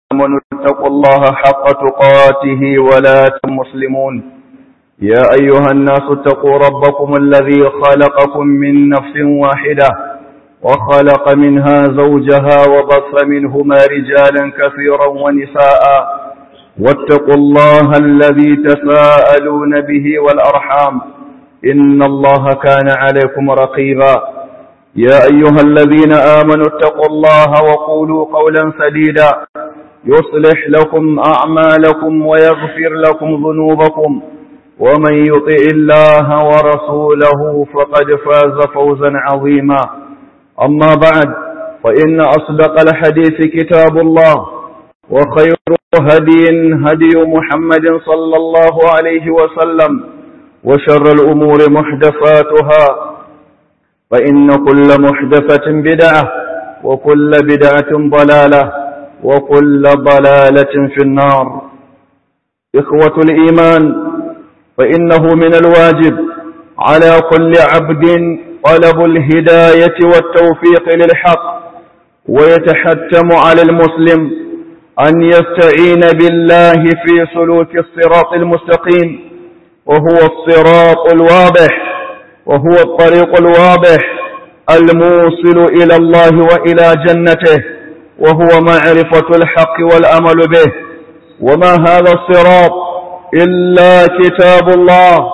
آمنوا اتقوا الله حق تقاته ولا مسلمون يا أيها الناس اتقوا ربكم الذي خلقكم من نفس واحدة وخلق منها زوجها وبص منهما رجالا كثيرا ونساء واتقوا الله الذي تساءلون به والأرحام إن الله كان عليكم رقيبا يا أيها الذين آمنوا اتقوا الله وقولوا قولا سديدا يصلح لكم أعمالكم ويغفر لكم ذنوبكم ومن يطع الله ورسوله فقد فاز فوزا عظيما أما بعد فإن أصدق الحديث كتاب الله وخير هدي هدي محمد صلى الله عليه وسلم وشر الأمور محدثاتها فإن كل محدثة بدعة وكل بدعة ضلالة وكل ضلالة في النار إخوة الإيمان فإنه من الواجب على كل عبد طلب الهداية والتوفيق للحق ويتحتم على المسلم أن يستعين بالله في سلوك الصراط المستقيم وهو الصراط الواضح وهو الطريق الواضح الموصل إلى الله وإلى جنته وهو معرفة الحق والأمل به وما هذا الصراط إلا كتاب الله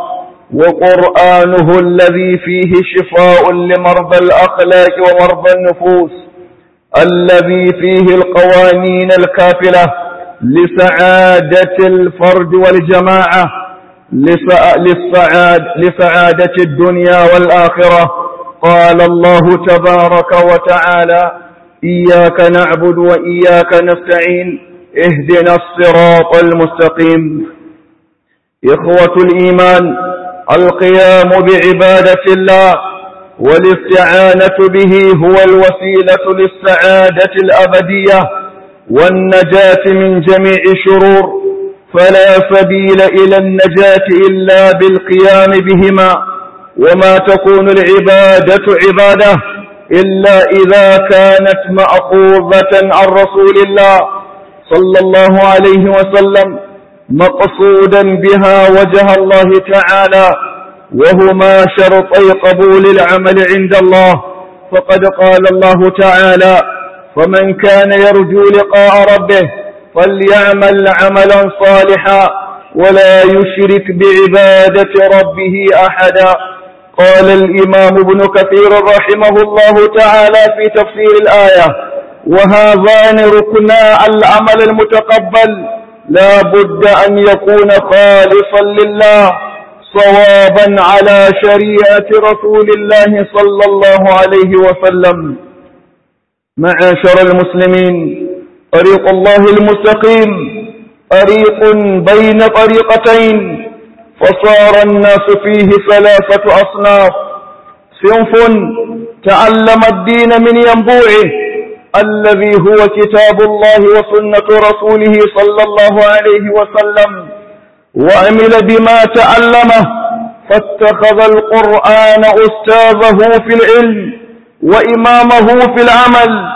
وقرآنه الذي فيه شفاء لمرضى الأخلاق ومرضى النفوس الذي فيه القوانين الكافلة لسعادة الفرد والجماعة للسعاد لسعادة الدنيا والآخرة قال الله تبارك وتعالى إياك نعبد وإياك نستعين اهدنا الصراط المستقيم إخوة الإيمان القيام بعبادة الله والاستعانة به هو الوسيلة للسعادة الأبدية والنجاة من جميع شرور فلا سبيل إلى النجاة إلا بالقيام بهما وما تكون العبادة عبادة إلا إذا كانت مأخوذة عن رسول الله صلى الله عليه وسلم مقصودا بها وجه الله تعالى وهما شرطي قبول العمل عند الله فقد قال الله تعالى فمن كان يرجو لقاء ربه فليعمل عملا صالحا ولا يشرك بعبادة ربه أحدا قال الإمام ابن كثير رحمه الله تعالى في تفسير الآية وهذان ركنا العمل المتقبل لا بد أن يكون خالصا لله صوابا على شريعة رسول الله صلى الله عليه وسلم معاشر المسلمين طريق الله المستقيم طريق بين طريقتين فصار الناس فيه ثلاثة أصناف صنف تعلم الدين من ينبوعه الذي هو كتاب الله وسنة رسوله صلى الله عليه وسلم وعمل بما تعلمه فاتخذ القرآن أستاذه في العلم وإمامه في العمل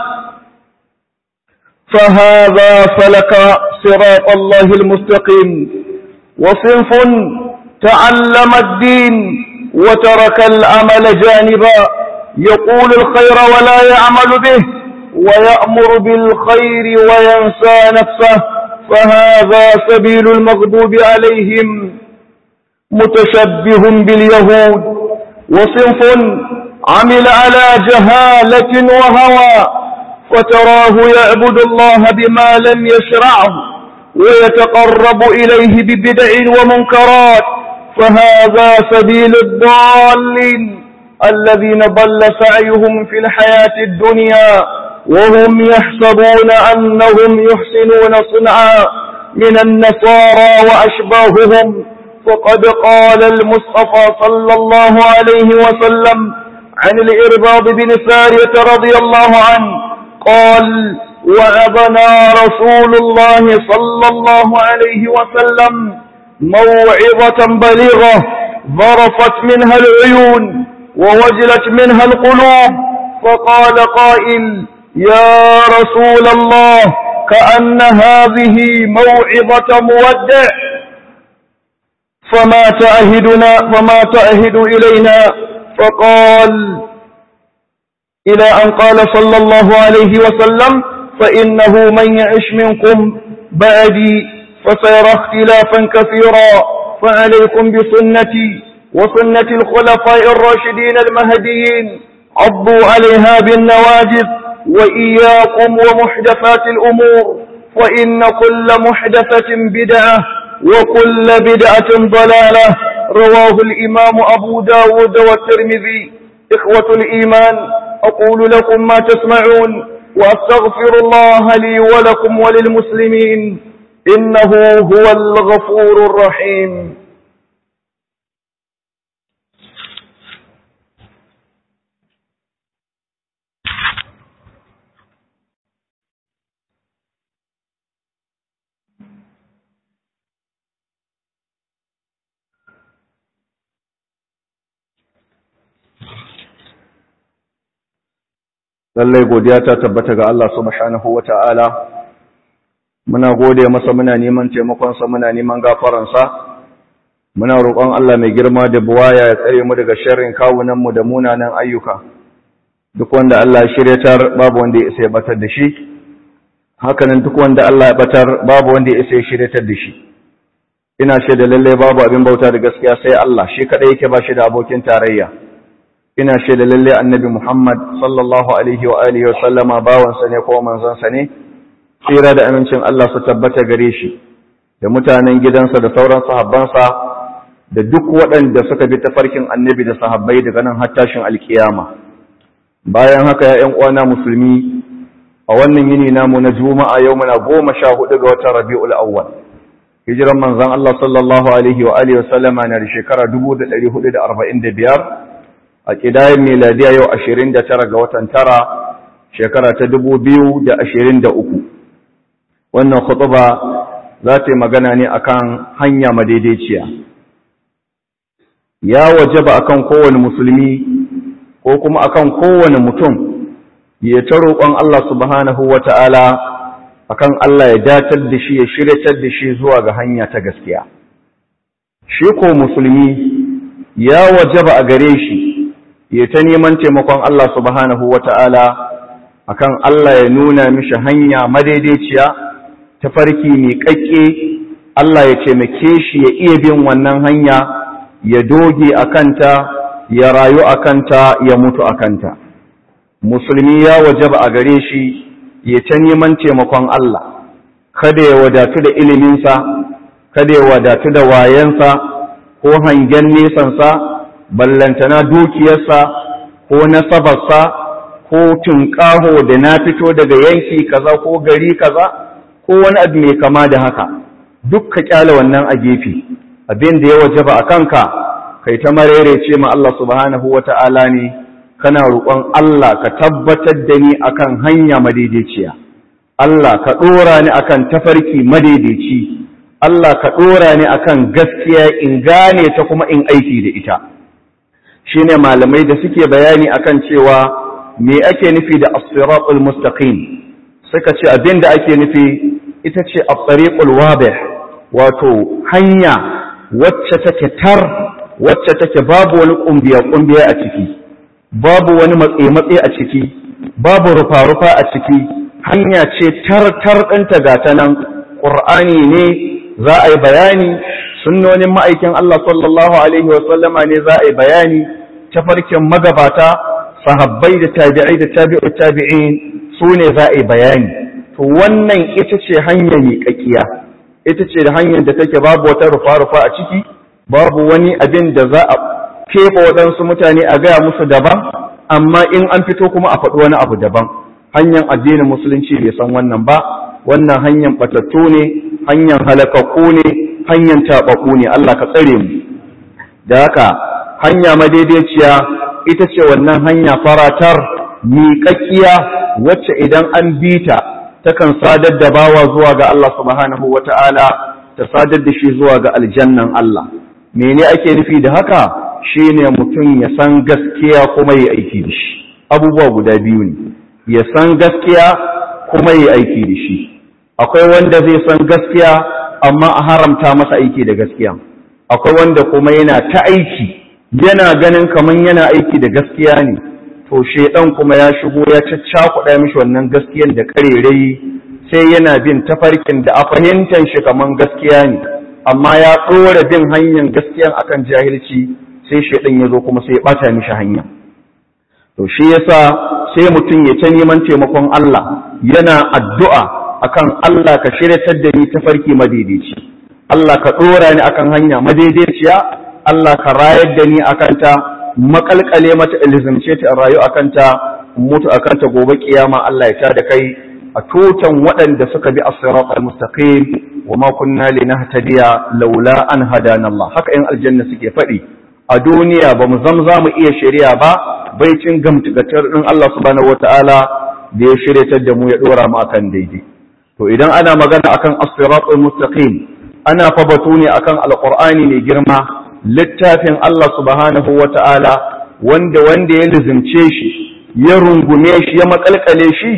فهذا فلك صراط الله المستقيم وصنف تعلم الدين وترك العمل جانبا يقول الخير ولا يعمل به ويأمر بالخير وينسى نفسه فهذا سبيل المغضوب عليهم متشبه باليهود وصنف عمل على جهالة وهوى فتراه يعبد الله بما لم يشرعه ويتقرب إليه ببدع ومنكرات فهذا سبيل الضالين الذين ضل سعيهم في الحياة الدنيا وهم يحسبون أنهم يحسنون صنعا من النصارى وأشباههم فقد قال المصطفى صلى الله عليه وسلم عن الإرباض بن سارية رضي الله عنه قال وعظنا رسول الله صلى الله عليه وسلم موعظة بليغة ظرفت منها العيون ووجلت منها القلوب فقال قائل يا رسول الله كأن هذه موعظة مودع فما تعهدنا فما تعهد إلينا فقال إلى أن قال صلى الله عليه وسلم فإنه من يعش منكم بعدي فسيرى اختلافا كثيرا فعليكم بسنتي وسنة الخلفاء الراشدين المهديين عضوا عليها بالنواجذ وإياكم ومحدثات الأمور فإن كل محدثة بدعة وكل بدعة ضلالة رواه الإمام أبو داود والترمذي إخوة الإيمان أقول لكم ما تسمعون وأستغفر الله لي ولكم وللمسلمين إنه هو الغفور الرحيم lallai godiya ta tabbata ga Allah subhanahu wa ta'ala muna gode masa muna neman taimakonsa muna neman gafaransa muna roƙon Allah mai girma da buwaya ya tsare mu daga sharrin kawunanmu da munanan ayyuka duk wanda Allah ya shiryatar babu wanda ya isa ya batar da shi hakanan duk wanda Allah ya batar babu wanda ya isa ya shiryatar da shi ina shaida lallai babu abin bauta da gaskiya sai Allah shi kadai yake ba shi da abokin tarayya ina shaida lalle annabi Muhammad sallallahu alaihi wa alihi wa sallama bawansa ne ko manzansa ne tsira da amincin Allah su tabbata gare shi da mutanen gidansa da sauran sahabbansa da duk waɗanda suka bi tafarkin annabi da sahabbai daga nan har tashin alkiyama bayan haka ya ƴan uwana musulmi a wannan yini namu na juma'a yau muna goma sha hudu ga watan rabi'ul awwal hijiran manzon Allah sallallahu alaihi wa alihi wa sallama na da shekara 1445 a ƙidayen miladiya yau ashirin da tara ga watan tara shekara ta dubu biyu da ashirin da uku wannan khutuba za ta yi magana ne akan hanya madaidaiciya ya wajaba akan kowane musulmi ko kuma akan kowane mutum ya ta roƙon Allah subhanahu wa ta'ala akan Allah ya datar da shi ya shiryatar da shi zuwa ga hanya ta gaskiya shi ko musulmi ya wajaba a gare shi ya ta neman taimakon Allah subhanahu wa ta'ala a kan Allah ya nuna mishi hanya madaidaiciya ta farki mai ƙaƙƙe Allah ya taimake shi ya iya bin wannan hanya ya doge a kanta ya rayu a kanta ya mutu a kanta musulmi ya wajaba a gare shi ya ta neman taimakon Allah kada ya wadatu da iliminsa kada ya wadatu da wayensa ko hangen nesansa ballantana dukiyarsa ko nasabarsa ko tunƙaho da na fito daga yanki kaza ko gari kaza ko wani abu mai kama da haka duk ka kyale wannan a gefe abin da ya wajaba a kanka kai ta marerece ma Allah subhanahu wata'ala ne kana roƙon Allah ka tabbatar da ni akan hanya madaidaiciya Allah ka ɗora ni akan tafarki madaidaici Allah ka ɗora ni akan gaskiya in gane ta kuma in aiki da ita shine malamai da suke bayani akan cewa me ake nufi da as-siratul mustaqim suka ce abin da ake nufi ita ce at-tariqul wadih wato hanya wacce take tar wacce take babu wani kumbiya kumbiya a ciki babu wani matse matse a ciki babu rufa rufa a ciki hanya ce tar tar ɗinta ga ta nan qur'ani ne za a yi bayani sunnonin ma'aikin Allah sallallahu alaihi wa sallama ne za a yi bayani tafarkin magabata sahabbai da tabi'ai da tabi'u tabi'in su ne za a yi bayani to wannan ita ce hanyar miƙaƙiya ita ce da hanyar da take babu wata rufa-rufa a ciki babu wani abin da za a keɓe waɗansu mutane a gaya musu daban amma in an fito kuma a faɗi wani abu daban hanyar addinin musulunci bai san wannan ba wannan hanyar batattu ne hanyar halakakku ne hanyar taɓaɓɓu ne Allah ka tsare mu da haka hanya madaidaiciya ita ce wannan hanya faratar miƙaƙƙiya wacce idan an bi ta takan sadar da bawa zuwa ga Allah subhanahu wata'ala ta sadar da shi zuwa ga aljannan Allah mene ake nufi da haka shine mutum ya san gaskiya kuma ya aiki da shi abubuwa guda biyu ne ya san gaskiya kuma ya aiki da shi akwai wanda zai san gaskiya amma a haramta masa aiki da gaskiya akwai wanda kuma yana ta aiki yana ganin kaman yana aiki da gaskiya ne to shedan kuma ya shigo ya caccakuɗa mishi wannan gaskiyan da karerai sai yana bin tafarkin da a fahimtar shi kaman gaskiya ne amma ya ɗora bin hanyar gaskiyan akan jahilci sai shedan ya zo kuma sai ya ɓata mishi hanya to shi yasa sai mutum ya ta neman taimakon Allah yana addu'a akan Allah ka shiryatar da ni tafarki madaidaici Allah ka ɗora ni akan hanya madaidaiciya Allah ka rayar da ni akan ta makalkale mata ilzimce ta rayu akan ta mutu akan ta gobe kiyama Allah ya ta da kai a tutan waɗanda suka bi as-sirat al-mustaqim wa ma kunna linahtadiya laula an hadana Allah haka in aljanna suke faɗi a duniya ba mu zamza mu iya shari'a ba baicin gamtugatar din Allah subhanahu wataala da ya shiryatar da mu ya dora mu akan daidai to idan ana magana akan as-sirat al-mustaqim ana fa batu ne akan alqur'ani mai girma littafin Allah subhanahu wataala wanda wanda ya lizimce shi ya rungume shi ya makalkale shi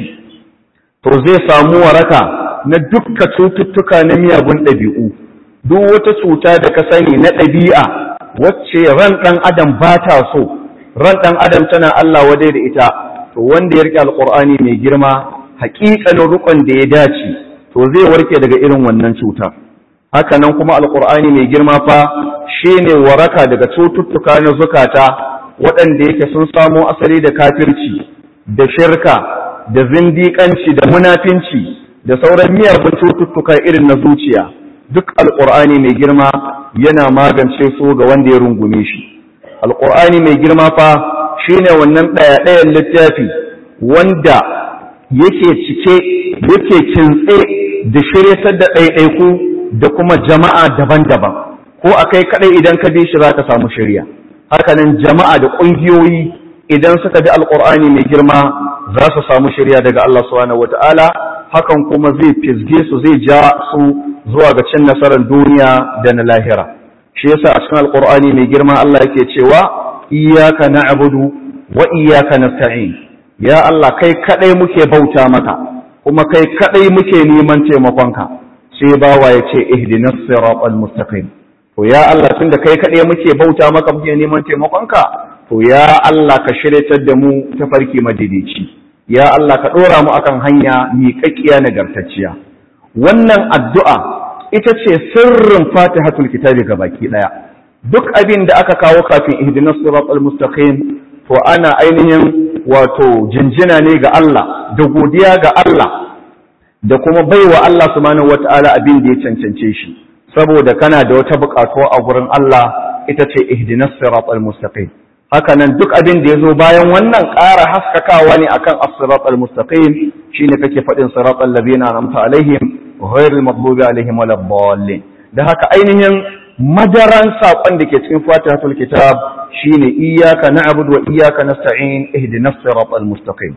to zai samu waraka na dukka cututtuka na miyagun ɗabi'u duk wata cuta da ka sani na ɗabi'a wacce ran ɗan adam ba ta so ran ɗan adam tana Allah wadai da ita to wanda ya rike alƙur'ani mai girma haƙiƙanin rukun da ya dace to zai warke daga irin wannan cuta haka nan kuma alƙur'ani mai girma fa shine waraka daga cututtuka na zukata waɗanda yake sun samo asali da kafirci da shirka da zindiƙanci da munafinci da sauran miyagun cututtuka irin na zuciya duk alƙur'ani mai girma yana magance su ga wanda ya rungume shi alƙur'ani mai girma fa shine wannan ɗaya-ɗayan littafi wanda yake cike yake kintse da shiryatar da ɗaiɗaiku da kuma jama'a daban-daban ko a kai kaɗai idan ka bi shi za ka samu shirya hakanan jama'a da ƙungiyoyi idan suka bi alƙur'ani mai girma za su samu shirya daga Allah subhanahu wata'ala hakan kuma zai fizge su zai ja su zuwa ga cin nasarar duniya da na lahira shi yasa a cikin alƙur'ani mai girma Allah yake cewa iyyaka na'budu wa iyyaka nasta'in ya Allah kai kadai muke bauta maka kuma kai kadai muke neman taimakonka sai bawa ya ce ihdinas siratal mustaqim to ya Allah tunda kai kadai muke bauta maka muke neman taimakonka to ya Allah ka shiryatar da mu ta farki madidici ya Allah ka dora mu akan hanya miƙaƙiya nagartacciya wannan addu'a ita ce sirrin fatihatul kitabi baki daya duk abin da aka kawo kafin ihdinas siratal mustaqim to ana ainihin wato jinjina ne ga Allah da godiya ga Allah da kuma baiwa Allah subhanahu wata'ala abin da ya cancance shi saboda kana da wata buƙatu a gurin Allah ita ce ihdinas siratal mustaqim haka nan duk abin da yazo bayan wannan ƙara haskakawa ne akan as-siratal mustaqim shine kake faɗin siratal ladina an'amta alaihim ghairil maghdubi alaihim waladdallin da haka ainihin madaran saƙon da ke cikin fatihatul kitab shine iyyaka na'budu wa iyyaka nasta'in ihdinas siratal mustaqim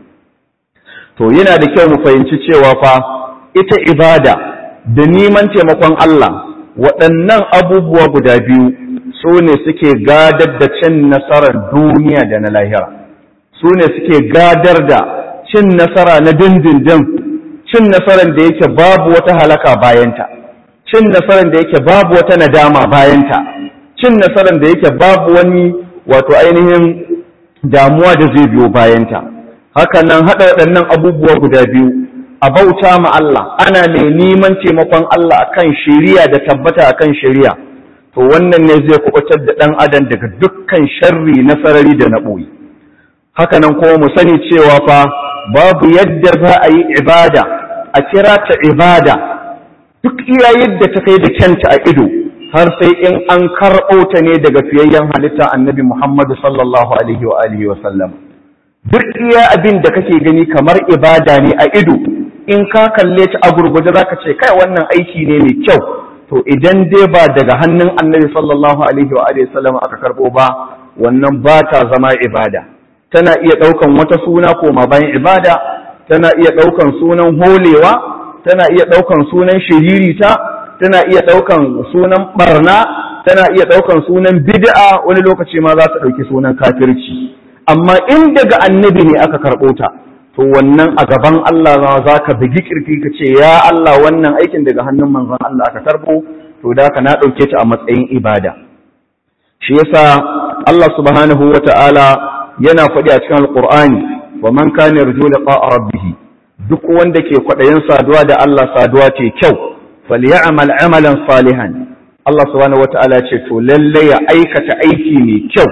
to yana da kyau mu fahimci cewa fa ita ibada da neman taimakon Allah waɗannan abubuwa guda biyu su ne suke gadar da cin nasarar duniya da na lahira su ne suke gadar da cin nasara na dindindin cin nasarar da yake babu wata halaka bayanta cin nasarar da yake babu wata nadama bayanta cin nasarar da yake babu wani wato ainihin damuwa da zai biyo bayanta haka nan haɗa waɗannan abubuwa guda biyu a bauta ma Allah ana mai neman taimakon Allah akan shari'a da tabbata akan shari'a to wannan ne zai kubutar da ɗan adam daga dukkan sharri na sarari da na ɓoye haka nan kuma mu sani cewa fa babu yadda za a yi ibada a kira ta ibada duk iya yadda ta kai da kyanta a ido har sai in an karɓo ta ne daga fiyayyen halitta annabi Muhammadu sallallahu alaihi wa alihi wa sallam duk iya abin da kake gani kamar ibada ne a ido in ka kalle ta a gurguje zaka ce kai wannan aiki ne mai kyau to idan dai ba daga hannun annabi sallallahu alaihi wa alihi wa sallam aka karɓo ba wannan ba ta zama ibada tana iya ɗaukan wata suna koma bayan ibada tana iya ɗaukan sunan holewa tana iya ɗaukan sunan shiririta tana iya ɗaukan sunan barna tana iya ɗaukan sunan bid'a wani lokaci ma za ta ɗauki sunan kafirci amma in daga annabi ne aka karɓo ta to wannan a gaban Allah za ka bugi kirki ka ce ya Allah wannan aikin daga hannun manzon Allah aka karbo to da ka na ɗauke ta a matsayin ibada shi yasa Allah subhanahu wa ta'ala yana faɗi a cikin alƙur'ani wa man kana yarju liqa'a rabbih duk wanda ke kwaɗayin saduwa da Allah saduwa ce kyau falyamal amalan salihan Allah subhanahu wa ta'ala ce to lalle ya aikata aiki mai kyau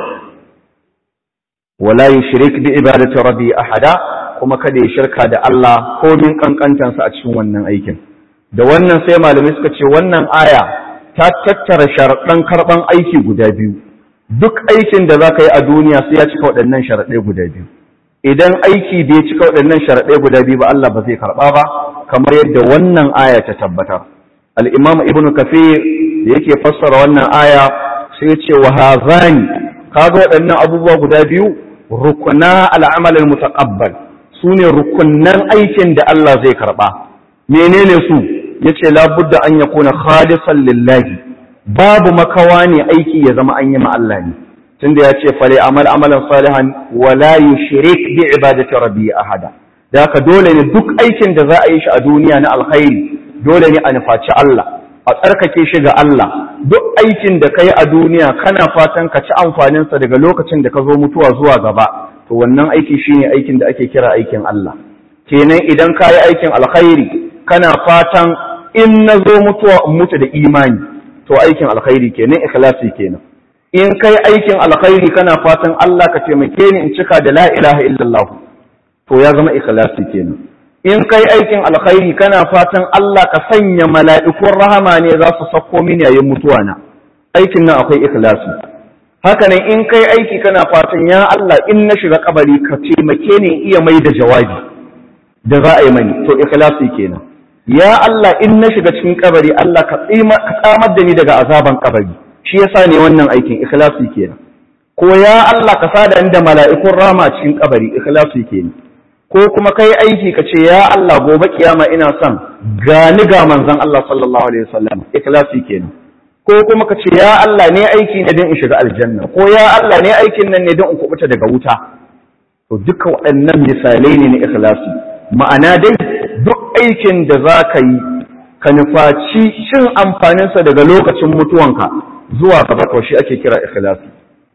wala yushrik bi ibadati rabbi ahada kuma kada ya shirka da Allah komin kankantansa a cikin wannan aikin da wannan sai malamai suka ce wannan aya ta tattara sharaɗan karɓan aiki guda biyu duk aikin da za ka yi a duniya sai ya cika waɗannan sharaɗai guda biyu idan aiki da ya cika waɗannan sharaɗai guda biyu ba Allah ba zai karɓa ba kamar yadda wannan aya ta tabbatar al-imam ibn kafir da yake fassara wannan aya sai ya ce wa hazani kaga waɗannan abubuwa guda biyu rukuna al-amal al-mutaqabbal sune rukunnan aikin da Allah zai karɓa menene su yace labudda an yakuna khalisan lillahi babu makawa ne aiki ya zama an yi ma Allah ne tunda ya ce fale amal amalan salihan wala yushrik bi ibadati rabbi ahada da haka dole ne duk aikin da za a yi shi a duniya na alkhairi dole ne a nufaci Allah a tsarkake shi ga Allah duk aikin da kai a duniya kana fatan ka ci amfanin sa daga lokacin da ka zo mutuwa zuwa gaba to wannan aiki shine aikin da ake kira aikin Allah kenan idan ka yi aikin alkhairi kana fatan in na zo mutuwa in mutu da imani to aikin alkhairi kenan ikhlasi kenan in kai aikin alkhairi kana fatan Allah ka taimake ni in cika da la ilaha illallah to ya zama ikhlasi kenan in kai aikin alkhairi kana fatan Allah ka sanya mala'ikun rahama ne za su sako mini yayin mutuwa na aikin nan akwai ikhlasi haka nan in kai aiki kana fatan ya Allah in na shiga kabari ka taimake ni iya mai da jawabi da za a yi mani to ikhlasi kenan ya Allah in na shiga cikin kabari Allah ka tsamar da ni daga azaban kabari shi yasa ne wannan aikin ikhlasi kenan ko ya Allah ka sada ni da mala'ikun rama cikin kabari ikhlasi kenan ko kuma kai aiki ka ce ya Allah gobe kiyama ina son gani ga manzon Allah sallallahu alaihi wasallam ikhlasi kenan ko kuma ka ce ya Allah ne aiki ne don in shiga aljanna ko ya Allah ne aikin nan ne don in kubuta daga wuta to duka waɗannan misalai ne na ikhlasi ma'ana dai duk aikin da za ka yi ka nufaci cin amfaninsa daga lokacin mutuwanka zuwa gaba to shi ake kira ikhlasi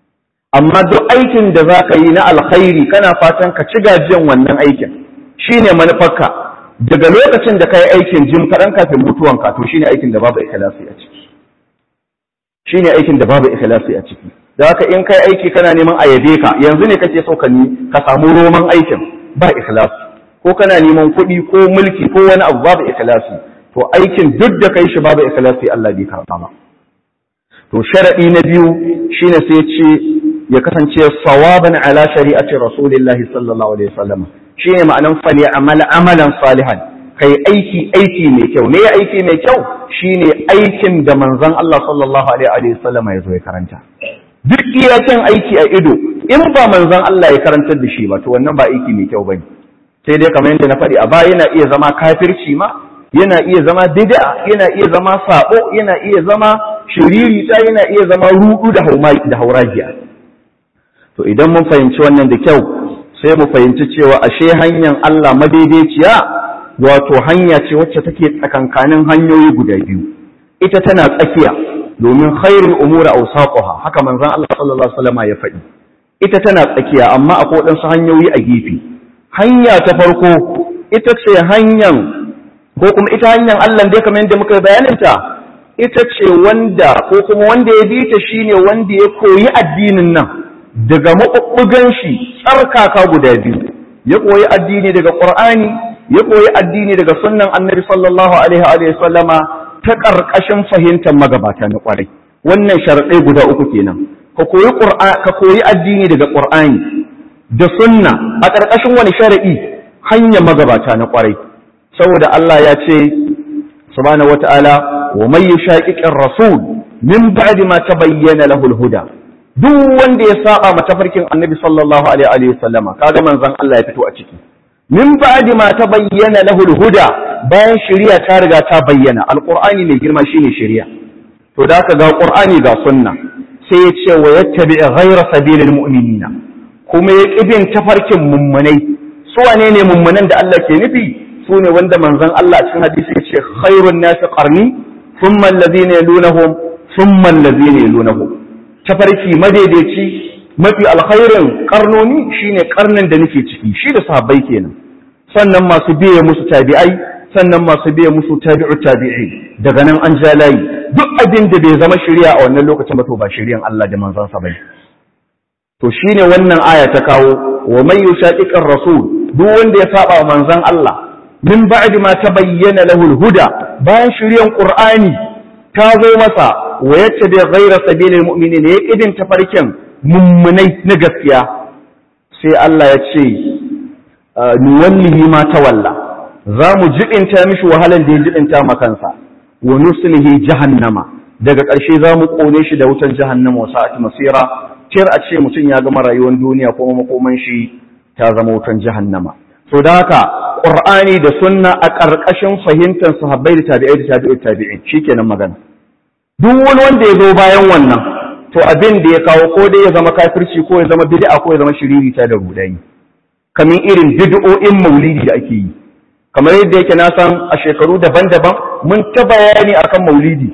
amma duk aikin da za ka yi na alkhairi kana fatan ka ci gajiyan wannan aikin shine manufarka daga lokacin da ka yi aikin jim kaɗan kafin mutuwanka to shine aikin da babu ikhlasi a ciki shine aikin da babu ikhlasi a ciki da haka in kai aiki kana neman a yabe ka yanzu ne kake so ka ka samu roman aikin ba ikhlasi ko kana neman kuɗi ko mulki ko wani abu babu ikhlasi to aikin duk da kai shi babu ikhlasi Allah bai karɓa ba to sharadi na biyu shine sai ce ya kasance sawaban ala shari'ati rasulillahi sallallahu alaihi wasallam shine ma'anan fali amal amalan salihan kai aiki aiki mai kyau ne aiki mai kyau shine aikin da manzon Allah sallallahu alaihi wasallam ya zo ya karanta duk iyakin aiki a ido in ba manzon Allah ya karantar da shi ba to wannan ba aiki mai kyau bane sai dai kamar yadda na faɗi a baya yana iya zama kafirci ma yana iya zama bid'a yana iya zama sabo yana iya zama shiririta yana iya zama rudu da da hauragiya to idan mun fahimci wannan da kyau sai mu fahimci cewa ashe hanyar Allah madaidaiciya wato hanya ce wacce take tsakankanin hanyoyi guda biyu ita tana tsakiya domin khairul umuri awsaquha haka manzon Allah sallallahu alaihi wasallam ya faɗi ita tana tsakiya amma akwai waɗansu hanyoyi a gefe hanya ta farko ita ce hanyar ko kuma ita hanyar Allah dai kamar yadda muka bayaninta ita ce wanda ko kuma wanda ya bi ta shine wanda ya koyi addinin nan daga maɓuɓɓugan shi tsarkaka guda biyu ya koyi addini daga Qur'ani ya koyi addini daga sunnan Annabi sallallahu alaihi wa sallama ta ƙarƙashin fahimtar magabata na ƙwarai wannan sharaɗai guda uku kenan ka koyi ka koyi addini daga Qur'ani da sunna a ƙarƙashin wani shari'i hanyar magabata na ƙwarai saboda Allah ya ce subhanahu wata'ala wa may yushaqiqir rasul min ba'di ma tabayyana lahu al-huda duk wanda ya saba ma tafarkin annabi sallallahu alaihi wa sallama kaga manzon Allah ya fito a ciki min ba'di ma tabayyana lahu al-huda bayan shari'a ta riga ta bayyana alqur'ani mai girma shine shari'a to da ka ga qur'ani ga sunna sai ya ce wa yattabi ghayra sabilil mu'minina kuma ya ƙibin tafarkin mummunai su wane ne mummunan da Allah ke nufi su ne wanda manzon Allah cikin hadisi ya ce khairun nasi qarni thumma allazina yalunahum thumma allazina yalunahum tafarki madaidaici mafi alkhairin karnoni shine karnin da nake ciki shi da sahabbai kenan sannan masu biye musu tabi'ai sannan masu biye musu tabi'u tabi'i daga nan an ja layi duk abin da bai zama shari'a a wannan lokacin ba to ba shari'an Allah da manzon sa bane to shine wannan aya ta kawo wa man yushaqiqir rasul duk wanda ya saba manzon Allah min ba'di ma tabayyana lahu al-huda bayan shari'an qur'ani ta zo masa wa yattabi ghayra sabilil mu'minin ya kidin tafarkin mummunai na gaskiya sai Allah ya ce nuwallihi ma tawalla za mu jibinta mishi wahalan da ya jibinta ma kansa wa nuslihi jahannama daga ƙarshe za mu ƙone shi da wutan jahannama wa sa'ati masira tir a ce mutum ya gama rayuwar duniya kuma makoman shi ta zama wutan jahannama so da haka qur'ani da sunna a ƙarƙashin fahimtar sahabbai da tabi'ai da tabi'ut tabi'in shikenan magana duk wani wanda ya zo bayan wannan to abin da ya kawo ko dai ya zama kafirci ko ya zama bid'a ko ya zama shiririta da rudani kamar irin bid'o'in maulidi da ake yi kamar yadda yake na san a shekaru daban-daban mun ta bayani akan maulidi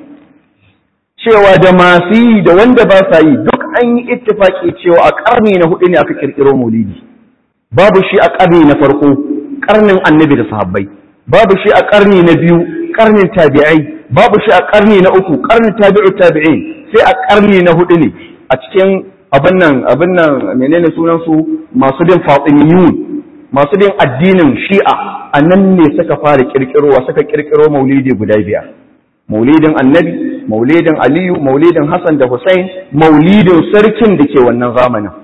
cewa da masu yi da wanda ba sa yi duk an yi ittifaki cewa a karni na hudu ne aka kirkiro maulidi babu shi a karni na farko karnin annabi da sahabbai babu shi a karni na biyu karnin tabi'ai babu shi a karni na uku karnin tabi'u tabi'in sai a karni na hudu ne a cikin abin nan abin nan menene sunan su masu bin fatimiyun masu bin addinin shi'a a nan ne suka fara kirkirowa suka kirkiro maulidi guda biyar maulidin annabi maulidin aliyu maulidin hassan da hussein maulidin sarkin da ke wannan zamanin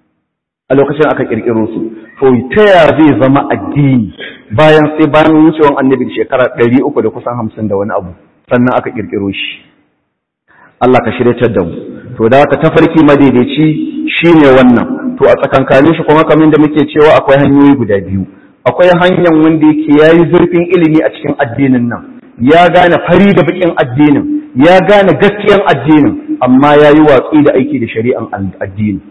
a lokacin aka kirkiro su to ta ya zai zama addini bayan sai bayan wucewan annabi da shekara ɗari uku da kusan hamsin da wani abu sannan aka kirkiro shi Allah ka shiryatar da mu to da haka tafarki madaidaici shine wannan to a tsakankanin shi kuma kamar da muke cewa akwai hanyoyi guda biyu akwai hanyar wanda yake yayi zurfin ilimi a cikin addinin nan ya gane fari da bakin addinin ya gane gaskiyan addinin amma yayi watsi da aiki da shari'an addini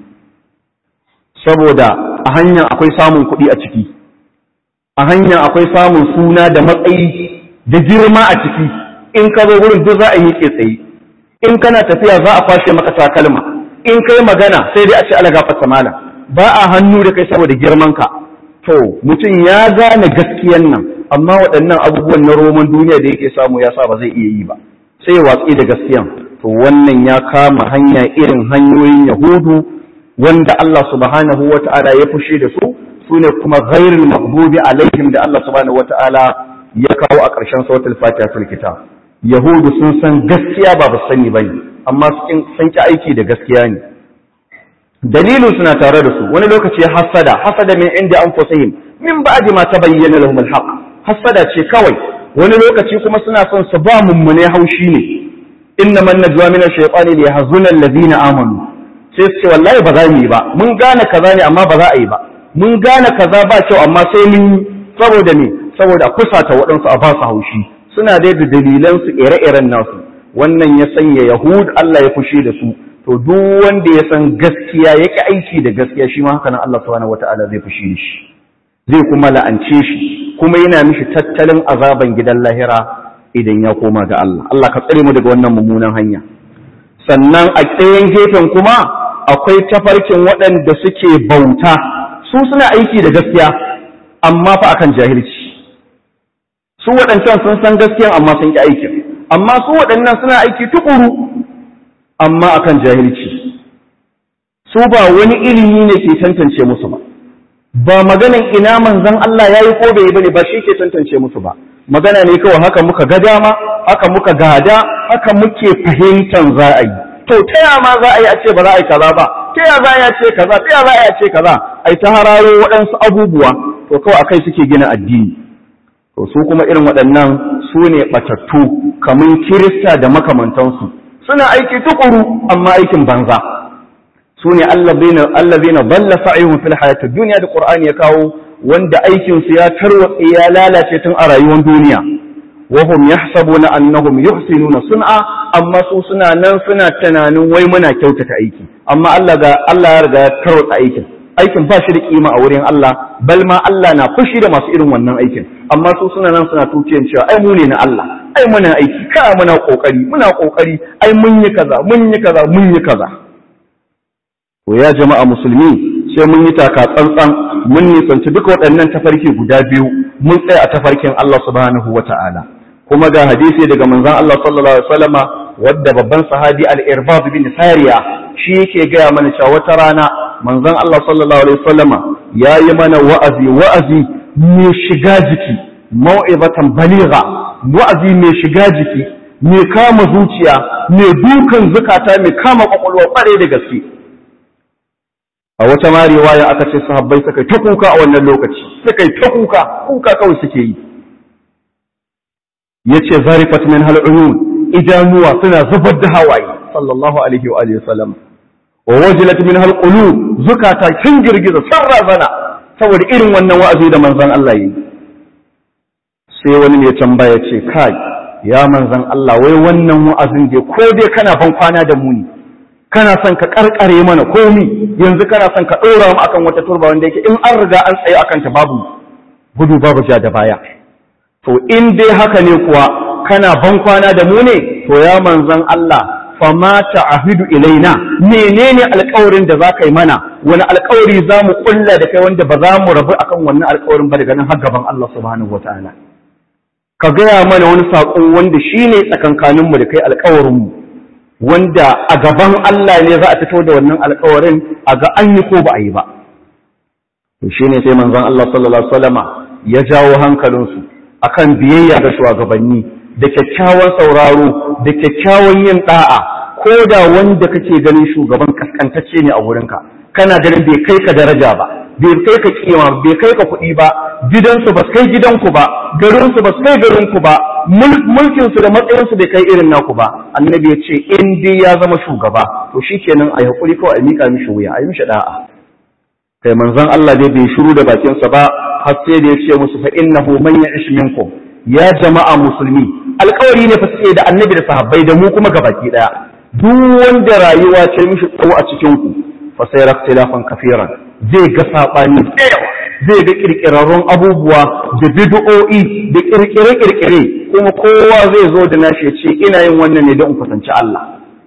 saboda a hanyar akwai samun kuɗi a ciki a hanyar akwai samun suna da matsayi da girma a ciki in ka zo wurin duk za a yi tsaye in kana tafiya za a kwashe maka takalma in kai magana sai dai a ce ala gafarta malam ba a hannu da kai saboda girman ka to mutum ya gane gaskiyan nan amma waɗannan abubuwan na roman duniya da yake samu ya sa ba zai iya yi ba sai ya watsi da gaskiyan to wannan ya kama hanya irin hanyoyin yahudu wanda Allah subhanahu wata'ala ya fushi da su sune kuma ghairul maghdubi alaihim da Allah subhanahu wata'ala ya kawo a ƙarshen suratul fatiha kitab yahudu sun san gaskiya ba ba sani bane amma sun ki aiki da gaskiya ne dalilin suna tare da su wani lokaci hasada hasada min inda anfusihim min ba'di ma tabayyana lahum alhaq hasada ce kawai wani lokaci kuma suna son su ba mummune haushi ne inna man najwa min ash-shaytani li yahzuna alladhina amanu sai su ce wallahi ba za mu yi ba mun gane kaza ne amma ba za a yi ba mun gane kaza ba kyau amma sai mun yi saboda ne saboda a kusata waɗansu a ba su haushi suna dai da dalilansu ire-iren nasu wannan ya sanya yahud Allah ya fushi da su to duk wanda ya san gaskiya yake aiki da gaskiya shi ma haka nan Allah subhanahu wataala zai fushi da shi zai kuma la'ance shi kuma yana mishi tattalin azaban gidan lahira idan ya koma ga Allah Allah ka tsare mu daga wannan mummunan hanya sannan a tsayen gefen kuma akwai tafarkin waɗanda suke bauta su suna aiki da gaskiya amma fa akan jahilci su waɗancan sun san gaskiyan amma sun ƙi aikin amma su waɗannan suna aiki tukuru amma akan jahilci su ba wani ilimi ne ke tantance musu ba ba maganan ina manzon Allah ya yi ko bai yi bane ba shi ke tantance musu ba magana ne kawai haka muka ga dama haka muka gada haka muke fahimtan za a yi to ta ya ma za a yi a ce ba za a yi kaza ba ta ya za a yi a ce kaza ta ya za a yi a ce kaza ai ta hararo waɗansu abubuwa to kawai akai suke gina addini to su kuma irin waɗannan su ne ɓatattu kamar kirista da makamantansu suna aiki tukuru amma aikin banza su ne allazina balla sa'ihum fil hayati dunya da qur'ani ya kawo wanda aikin su ya tarwatse ya lalace tun a rayuwar duniya wa hum yahsabuna annahum yuhsinuna sun'a amma su suna nan suna tunanin wai muna kyautata aiki amma Allah ga Allah ya riga ya tarwatsa aikin aikin ba shi da kima a wurin Allah bal ma Allah na fushi da masu irin wannan aikin amma su suna nan suna tukiyan cewa ai mu ne na Allah ai muna aiki ka muna kokari muna kokari ai mun yi kaza mun yi kaza mun yi kaza to ya jama'a musulmi sai mun yi taka tsantsan mun nisanci duka waɗannan tafarki guda biyu mun tsaya a tafarkin Allah subhanahu wata'ala kuma ga hadisi daga manzon Allah sallallahu alaihi wasallama wadda babban sahabi al-Irbad bin Sariya shi yake gaya mana cewa wata rana manzon Allah sallallahu alaihi wasallama yayi mana wa'azi wa'azi mai shiga jiki mau'izatan baligha wa'azi mai shiga jiki mai kama zuciya mai dukan zukata mai kama kwakwalwa kware da gaske a wata ma riwaya aka ce sahabbai suka ta kuka a wannan lokaci suka ta kuka kuka kawai suke yi yace zarifat min hal uyun idanuwa suna zubar da hawaye sallallahu alaihi wa alihi wasallam wa wajilat min hal qulub zukata kin girgiza sun razana saboda irin wannan wa'azi da manzon Allah yi sai wani mai tambaya ce kai ya manzon Allah wai wannan wa'azin dai ko dai kana ban kwana da mu ne kana son ka karkare mana komi yanzu kana son ka ɗora mu akan wata turba wanda yake in an riga an tsaye akan ta babu gudu babu ja da baya to in dai haka ne kuwa kana ban kwana da mu ne to ya manzon Allah fama ta'ahidu ilaina menene alƙawarin da zaka yi mana wani alƙawari za mu kulla da kai wanda ba za mu rabu akan wannan alƙawarin ba daga nan har gaban Allah subhanahu wataala ka gaya mana wani saƙo wanda shine tsakankaninmu da kai alƙawarinmu wanda a gaban Allah ne za a fito da wannan alkawarin a ga an yi ko ba a yi ba. To shi ne sai manzon Allah sallallahu Alaihi wasallama ya jawo hankalinsu akan biyayya ga shugabanni da kyakkyawan sauraro da kyakkyawan yin ɗa'a ko da wanda kake ganin shugaban kaskantacce ne a wurinka kana ganin bai kai ka daraja ba bai kai ka kima bai kai ka kuɗi ba gidansu ba kai gidanku ba garinsu ba kai garinku ba mulkinsu da matsayinsu bai kai irin naku ba annabi ya ce in dai ya zama shugaba to shikenan a yi hakuri kawai a miƙa mishi wuya a yi mishi da'a kai manzon Allah dai bai shiru da bakinsa ba har sai da ya ce musu fa innahu man ya'ish minkum ya jama'a musulmi alƙawari ne fa suke da annabi da sahabbai da mu kuma gabaki daya duk wanda rayuwa ce mishi tsawo a cikin ku fa sai raktilafan kafiran zai ga sabani tsayawa zai ga kirkirarrun abubuwa da bid'o'i da kirkire-kirkire kuma kowa zai zo da nashi ya ce ina yin wannan ne don in kusanci Allah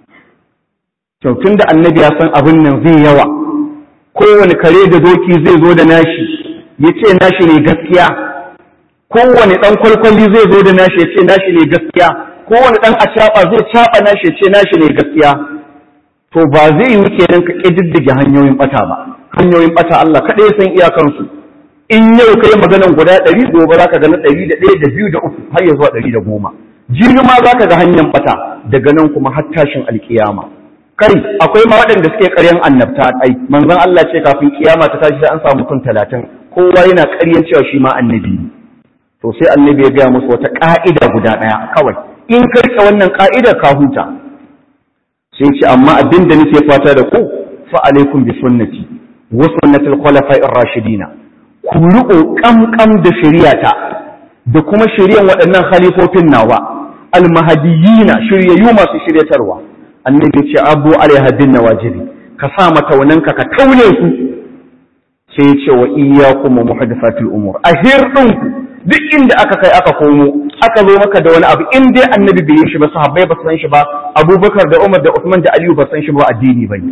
tun da annabi ya san abin nan zai yawa kowane kare da doki zai zo da nashi ya ce nashi ne gaskiya kowane ɗan kwalkwali zai zo da nashi ya ce nashi ne gaskiya kowane ɗan acaɓa zai caɓa nashi ya ce nashi ne gaskiya to ba zai yi kenan ka ƙididdige hanyoyin ɓata ba hanyoyin ɓata Allah kaɗai san iyakansu in yau kai maganan guda ɗari gobe za ka ga na ɗari da ɗaya da biyu da uku har ya zuwa ɗari da goma jini ma za ka ga hanyar ɓata daga nan kuma har tashin alƙiyama kai akwai ma waɗanda suke ƙaryan annabta ai manzon Allah ce kafin kiyama ta tashi sai an samu mutum talatin kowa yana ƙaryan cewa shi ma annabi ne to sai annabi ya gaya musu wata ƙa'ida guda ɗaya kawai in ka riƙe wannan ƙa'idar ka huta sai ce amma abin da nake fata da ku fa alaikum bi sunnati wa sunnatil khulafa'ir rashidina ku riƙo ƙamƙam da shari'ata da kuma shari'an waɗannan khalifofin nawa almahadiyina shiryayyu masu shiryatarwa annabi ce abu alaiha bin nawajibi ka sa mataunanka ka taune su sai ya ce wa iyyakum wa muhaddathatil umur a hirdinku duk inda aka kai aka komo aka zo maka da wani abu in dai annabi bai yi shi ba sahabbai ba su san shi ba abubakar da umar da usman da aliyu ba san shi ba addini bane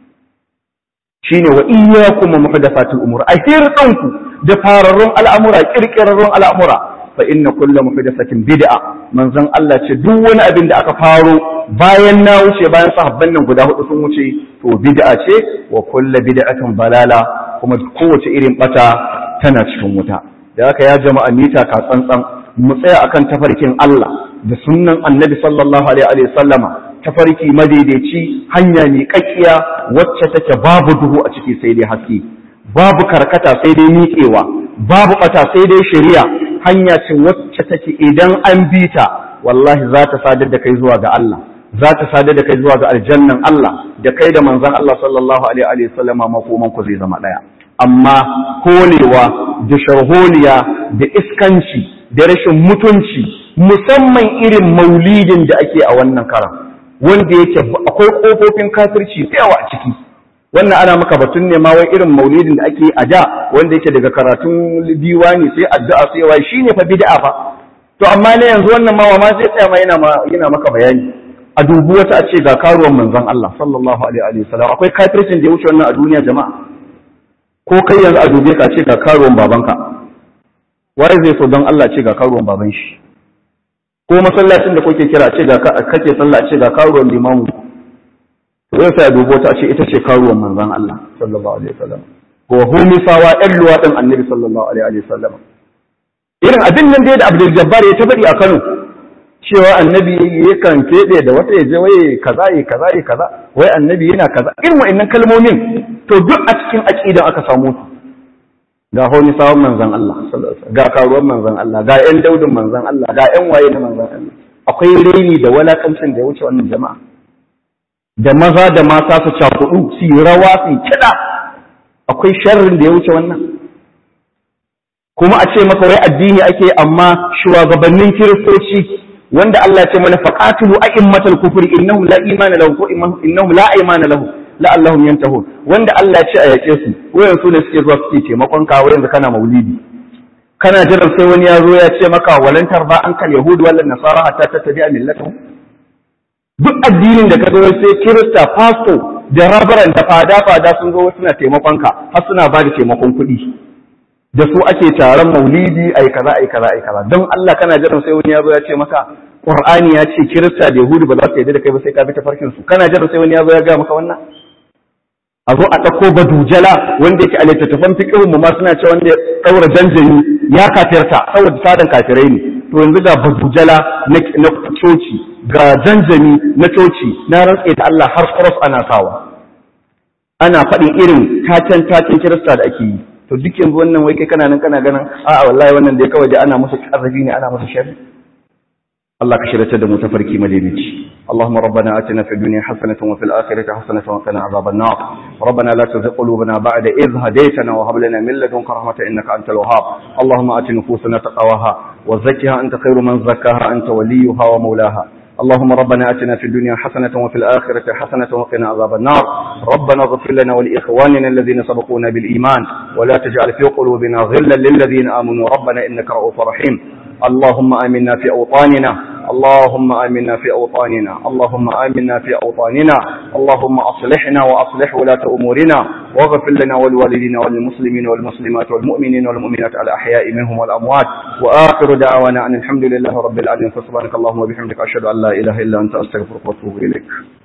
shine wa iyyakum wa muhdathatil umur a hirdinku da fararrun al'amura kirkirarrun al'amura fa inna kulla muhdathatin bid'a manzon Allah ce duk wani abin da aka faro bayan na wuce bayan sahabban nan guda hudu sun wuce to bid'a ce wa kulla bid'atin balala kuma kowace irin bata tana cikin wuta da haka ya jama'a mita ka tsantsan mu tsaya akan tafarkin Allah da sunnan Annabi sallallahu alaihi wa sallama tafarki madaidaici hanya mai kakkiya wacce take babu duhu a ciki sai dai haske babu karkata sai dai miƙewa babu bata sai dai shari'a hanya ce wacce take idan an bi ta wallahi za ta sadar da kai zuwa ga Allah za ta sadar da kai zuwa ga aljannan Allah da kai da manzon Allah sallallahu alaihi wa sallama makoman ku zai zama daya amma holewa da sharholiya da iskanci da rashin mutunci musamman irin maulidin da ake a wannan karan wanda yake akwai kofofin kafirci da yawa a ciki wannan ana maka batun ne ma wai irin maulidin da ake a da wanda yake daga karatun diwani sai addu'a sai wai shine fa bid'a fa to amma ne yanzu wannan ma ma sai tsaya ma yana ma yana maka bayani a dubu wata a ce ga karuwan manzon Allah sallallahu alaihi wa sallam akwai kafircin da ya wuce wannan a duniya jama'a ko kai yanzu a dube ka ce ga karuwan babanka wai zai so don Allah ce ga karuwan baban shi ko masallacin da kuke kira ce ga kake sallah ce ga karuwan limamu to zai sai a dubo ta ce ita ce karuwan manzon Allah sallallahu alaihi wasallam ko humisawa ɗan luwaɗin annabi sallallahu alaihi wasallam irin abin nan dai da Abdul Jabbar ya tabari a Kano cewa annabi yakan keɓe da wata ya je waye kaza yi kaza yi kaza wai annabi yana kaza irin wa'annan kalmomin to duk a cikin aqidan aka samu su ga honi sawon manzon Allah ga karuwan manzon Allah ga ƴan daudin manzon Allah ga ƴan waye na manzon Allah akwai raini da walakancin da ya wuce wannan jama'a da maza da mata su cakudu su yi rawa su yi kiɗa akwai sharrin da ya wuce wannan kuma a ce maka wai addini ake amma shugabannin kiristoci wanda Allah ya ce mana faqatilu a'immatal kufri innahum la imana lahum ko innahum la imana lahum la'allahum yantahun wanda Allah ya ce a yake su wayan su ne suke zuwa suke taimakon ka yanzu kana maulidi kana jiran sai wani ya zo ya ce maka walantar ba an kal yahud wal nasara hatta tattabi'a millatuhum duk addinin da ka zo sai kirista pastor da rabaran da fada fada sun zo suna taimakon ka har suna ba da taimakon kuɗi da su ake taron maulidi ai kaza ai kaza ai kaza don Allah kana jiran sai wani ya zo ya ce maka Qur'ani ya ce kirista da yahudu ba za su yarda da kai ba sai ka bi tafarkin su kana jiran sai wani ya zo ya ga maka wannan a zo a ɗauko badujala wanda yake a littattafan fiƙihun mu ma suna cewa wanda ya ɗaura janjani ya kafirta saboda sadan kafirai ne to yanzu ga badujala na coci ga janjani na coci na rantse da Allah har cross ana sawa ana faɗin irin tacen tacen kirista da ake yi to duk yanzu wannan wai kai kana nan kana ganin a'a wallahi wannan da kawai da ana musu ƙazafi ne ana musu sharri Allah ka shirya da mu tafarki madaidaici اللهم ربنا آتنا في الدنيا حسنة وفي الآخرة حسنة وقنا عذاب النار ربنا لا تزغ قلوبنا بعد إذ هديتنا وهب لنا من لدنك رحمة إنك أنت الوهاب اللهم آت نفوسنا تقواها وزكها أنت خير من زكاها أنت وليها ومولاها اللهم ربنا آتنا في الدنيا حسنة وفي الآخرة حسنة وقنا عذاب النار ربنا اغفر لنا ولإخواننا الذين سبقونا بالإيمان ولا تجعل في قلوبنا غلا للذين آمنوا ربنا إنك رؤوف رحيم اللهم آمنا في أوطاننا اللهم آمنا في أوطاننا اللهم آمنا في أوطاننا اللهم أصلحنا وأصلح ولاة أمورنا واغفر لنا ولوالدينا وللمسلمين والمسلمات والمؤمنين والمؤمنات الأحياء منهم والأموات وآخر دعوانا أن الحمد لله رب العالمين فسبحانك اللهم وبحمدك أشهد أن لا إله إلا أنت أستغفرك وأتوب إليك